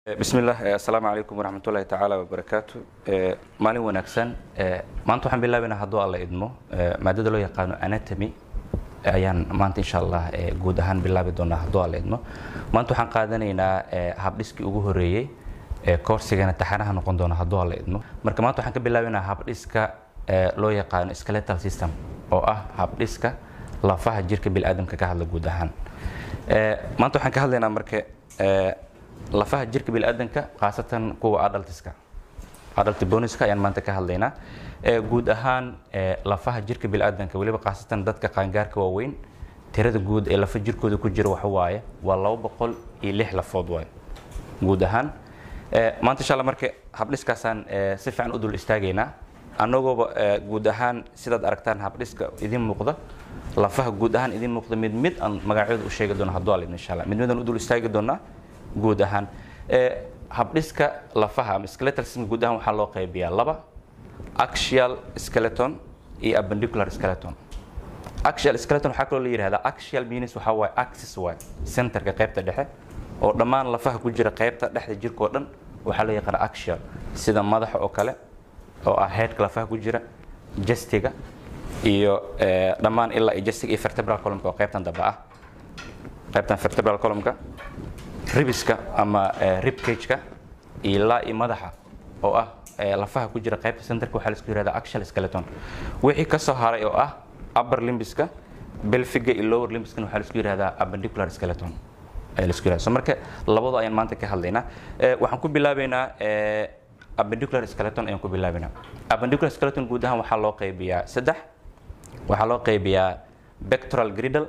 bismillah assalaamu calaykum waraxmatullahi tacaala wabarakaatu maalin wanaagsan maanta waxaan bilaabaynaa hadduu alla idmo maadada loo yaqaano anatomy ayaan maanta insha allah guud ahaan bilaabi doonaa hadduu alla idmo maanta waxaan qaadanaynaa habdhiskii ugu horeeyey koorsigana taxanaha noqon doona hadduu alla idmo marka maanta waxaan ka bilaabaynaa habdhiska loo yaqaano skeletal system oo ah habdhiska lafaha jirka biniaadamka ka hadla guud ahaan maanta waxaan ka hadlaynaa marka lafaha jirka biniaadanka khaasatan kuwa adaltiska adalti boniska ayaan maanta ka hadlaynaa guud ahaan lafaha jirka biniaadanka weliba khaasatan dadka qaangaarka waaweyn tirada guud ee lafa jirkooda ku jira waxa waaye waa laba boqol iyo lix lafood waaye guud ahaan maanta insha alla marka habdhiskaasaan si fiican u dul istaagaynaa annagooba guud ahaan sidaad aragtaan habdhiska idin muuqda lafaha guud ahaan idin muuqda mid mid aan magacyadu u sheegi doono hadduu alidno insha allah mid midaan u dul istaagi doonaa guud ahaan habdhiska lafaha ama skeletal system guud ahaan waxaa loo qaybiyaa laba axial skeleton iyo appendicular skeleton axial skeleton waxaa kaloo la yidhahdaa axial means waxaa waaye axis waay centerka qaybta dhexe oo dhammaan lafaha ku jira qaybta dhexda jirka oo dhan waxaa loo yaqaana axial sida madaxa oo kale oo ah headka lafaha ku jira jastiga iyo dhammaan ilaa iyo jastiga iyo vertebral columnka oo qaybtan dambe ah qaybtan vertebral columnka ribiska ama ribcageka ilaa iyo madaxa oo ah lafaha ku jira qaybta centerka waxaa laisku yihahdaa axial skeleton wixii ka soo haray oo ah upper limbiska belfiga iyo lower limbiskana waxaa laisku yihahdaa appendicular skeleton ayaa laisku yihahdaa so marka labadu ayaan maanta ka hadlaynaa waxaan ku bilaabaynaa appendicular skeleton ayaan ku bilaabaynaa appendicular skeleton guud ahaan waxaa loo qaybiyaa saddex waxaa loo qaybiyaa pectoral griddle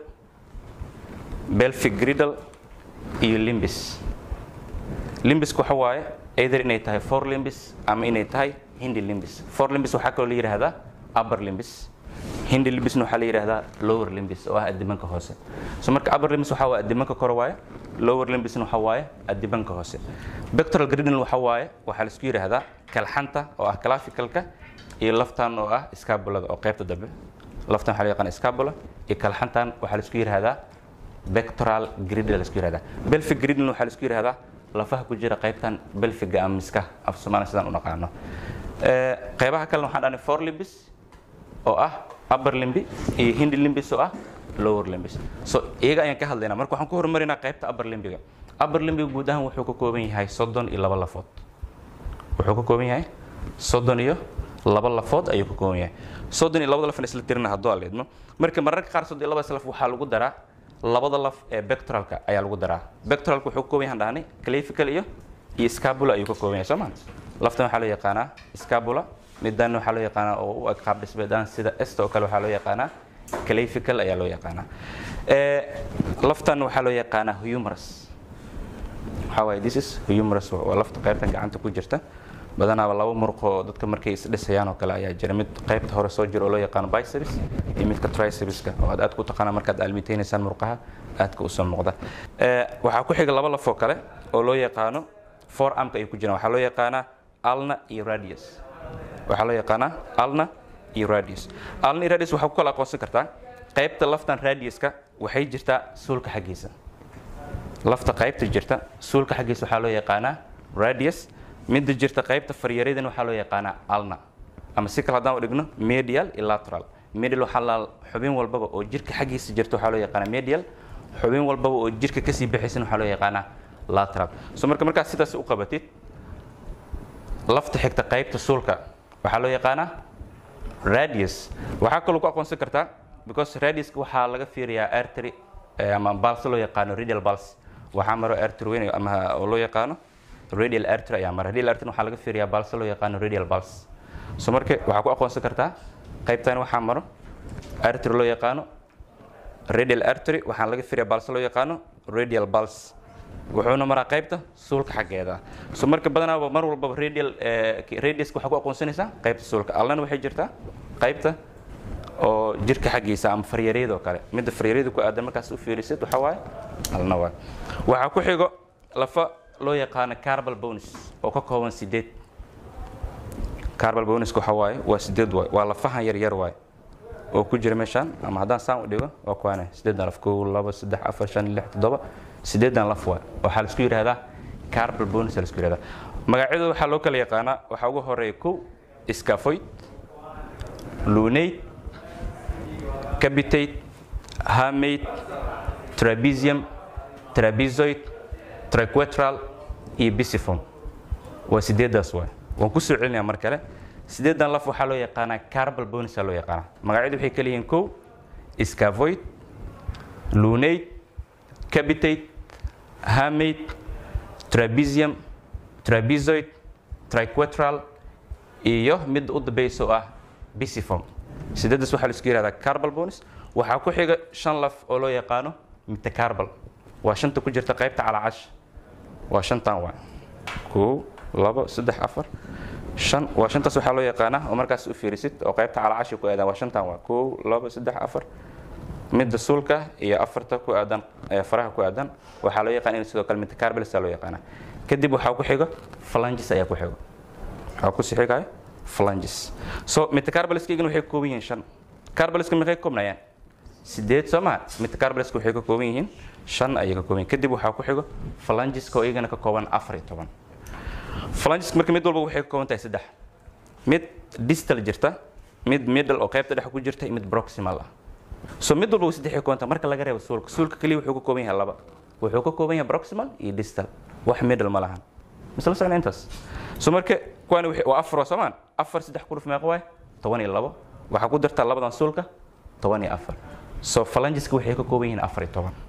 belfic griddle iyo limbis limbis waxa waaye either inay tahay four limbis ama inay tahay hindi limbis four limbis waxaa kaloo la yidhahdaa upper limbis hindi limbisna waxaa la yidhahdaa lower limbis oo ah adibanka hoose so marka upper limbis waxaa waaye adibanka kore waaye lower limbisna waxaa waaye adibanka hoose pectoral griddle waxaa waaye waxaa laisku yidhaahdaa kalxanta oo ah clavicalka iyo laftan oo ah scabulada oo qaybta dambe laftan waxaa la yaqaan scabula iyo kalxantan waxaa laisku yidhahdaa pectoral griddle la isku yihahdaa belfic griddle waxaa la isku yihahdaa lafaha ku jira qaybtan belfiga ama miska af soomaaliya sidaan u naqaano qaybaha kalena waxaan dhahnay four limbis oo ah upper limbi iyo hindi limbis oo ah lower limbis so iyaga ayaan ka hadlaynaa marka waxaan ku horumarinaa qaybta upper limbiga upper limbiga guud ahaan wuxuu ka kooban yahay soddon iyo laba lafood wuxuu ka kooban yahay soddon iyo laba lafood ayuu ka kooban yahay soddon iyo labada lafna isla tirina hadduu aleedmo marka mararka qaar soddon iyo labadaas laf waxaa lagu daraa labada laf ee bectoralka ayaa lagu daraa bectoralka wuxuu ka kooban yahan dhahnay clavical iyo iyo scabula ayuu ka kooban yahay soo ma laftan waxaa loo yaqaanaa scabula midan waxaa loo yaqaanaa oo u eg qaab dhismeedaan sida esta oo kale waxaa loo yaqaanaa clavical ayaa loo yaqaanaa laftan waxaa loo yaqaanaa humerus waxaa waaye this is humerus waa lafta qaybtan gacanta ku jirta badanaaba laba muruq oo dadka markay isdhisayaan oo kale ayaa jira mid qaybta hore soo jira oo loo yaqaano biceps iyo midka tricepska oo aad aad ku taqaana markaad aalmiteynaysaan muruqaha aadka usoo muuqda waxaa ku xiga laba lafoo kale oo loo yaqaano four armka ay ku jiraan waxaa loo yaqaanaa alna iyo radius waxaa loo yaqaanaa alna iyo radius alna iyo radius waxaa ku kala aqoonsan kartaa qaybta laftan radiuska waxay jirtaa suulka xaggiisa lafta qaybta jirta suulka xaggiisa waxaa loo yaqaanaa radius midda jirta qaybta faryaradan waxaa loo yaqaanaa alna ama si kale haddaan u dhigno medial iyo lateral medial waxaa la xubin walbaba oo jirka xaggiisa jirta waxaa loo yaqaanaa medial xubin walbaba oo jirka kasii baxaysan waxaa loo yaqaanaa lateral so marka markaad sidaas u qabatid lafta xigta qaybta suulka waxaa loo yaqaanaa radius waxaa kaloo ku aqoonsan kartaa because radiuska waxaa laga fiiriyaa artery ama balse loo yaqaano radial balse waxaa maro artery weyn ama oo loo yaqaano radial artery ayaa mara radial artery waxaa laga fiiriyaa balse loo yaqaano radial pulse so marka waxaa ku aqoonsan kartaa qaybtan waxaa maro artery loo yaqaano radial artery waxaa laga fiiriyaa balse loo yaqaano radial pulse wuxuuna maraa qaybta suulka xaggeeda so marka badanaaba mar walbaba radial radiuska waxaa ku aqoonsanaysaa qaybta suulka allana waxay jirtaa qaybta oo jirka xaggiisa ama faryaryada oo kale midda faryaryada ku aadan markaas u fiirisid waxaa waaye alna waay waxaa ku xigo lafa loo yaqaano carbal bonus oo ka kooban sideed carbal bonuska waxaa waaye waa sideed waay waa lafahan yar yar waay oo ku jira meeshaan ama haddaan saan u dhigo waa kuwaane sideedan laf kow laba saddex afar shan lix toddoba sideedan laf waay waxaa la isku yidhahdaa carbal bonus la isku yihahda magacyadu waxaa loo kala yaqaanaa waxaa ugu horeeya kow scafoid lunate capitate hamate trapezium trapezoid triquetral iyo bisiform waa sideedaas waay waan ku soo celinaya mar kale sideedan laf waxaa loo yaqaanaa carbal bonusa loo yaqaanaa magacyadu waxay kala yihiin kow scavoid lunate capitate hamate trapezium trapezoid triquetral iyo mid u dambaysa oo ah bisiform sideedaas waxaa la isku yihahdaa carbal bonus waxaa ku xiga shan laf oo loo yaqaano metacarbal waa shanta ku jirta qaybta calaacash waa shantan waa kow labo saddex afar shan waa shantaas waxaa loo yaqaanaa oo markaas u fiirisid oo qaybta calaacashi ku aadan waa shantan waa kow labo saddex afar midda suulka iyo afarta ku aadan faraha ku aadan waxaa loo yaqaan in sidoo kale metacarbals loo yaqaana kadib waxaa ku xigo phalanges ayaa ku xigo waxaa ku sii xigayo phalanges so metacarbalskaygan waxay ka kooban yihiin shan carbalska maxay ka koobnayaan sideed soo maa metacarbalska waxay ka kooban yihiin shan ayay ka kooban yihin kadib waxaa ku xigo phalangeska oo iyagana ka kooban afar iyo toban phalangeska marka mid walba waxay ka kooban tahay saddex mid distal jirta mid middle oo qaybta dhex ku jirta iyo mid proximal ah so mid walba saddex ka kooban tahay marka laga reebo suulka suulka keliya wuxuu ka kooban yahay laba wuxuu ka kooban yahay proximal iyo distal wax middle ma lahan misla socna intaas so marka kuwani waa afar oo soomaan afar saddex ku dhuf meeqa waay toban iyo labo waxaa ku dartaa labadan suulka toban iyo afar so phalangeska waxay ka kooban yihiin afar iyo toban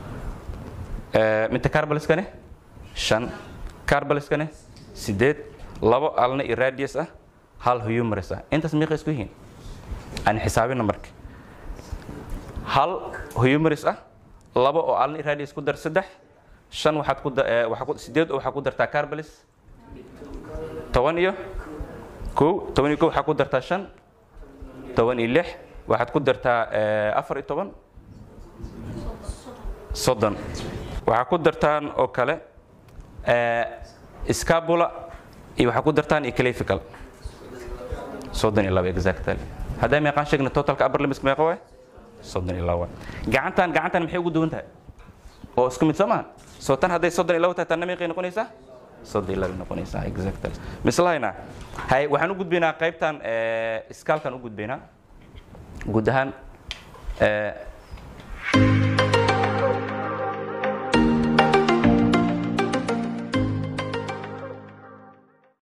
metacarbalskane shan carbalskane sideed labo alna iyo radius ah hal humerus ah intaas meeqa isku yihiin aan xisaabina marka hal humerus ah labo oo alna iyo radius ku dar saddex shan waxaad ku waxaa ku sideed oo waxaa ku dartaa carbalis toban iyo kow toban iyo kow waxaa ku dartaa shan toban iyo lix waxaad ku dartaa afar iyo toban soddon waxaa ku dartaan oo kale scabula iyo waxaa ku dartaan iyo clavical soddon iyo laba exactly haddaa meeqaan sheegna totalka upper limits meeqa waay soddon iyo laba gacantan gacantan maxay ugu duwan tahay oo isku mid soo maha soo tan hadday soddon iyo laba tahay tanna meeqay noqonaysaa soddon iyo laba noqonaysaa exactly mislahayna hay waxaan u gudbaynaa qaybtan skaalkan u gudbaynaa guud ahaan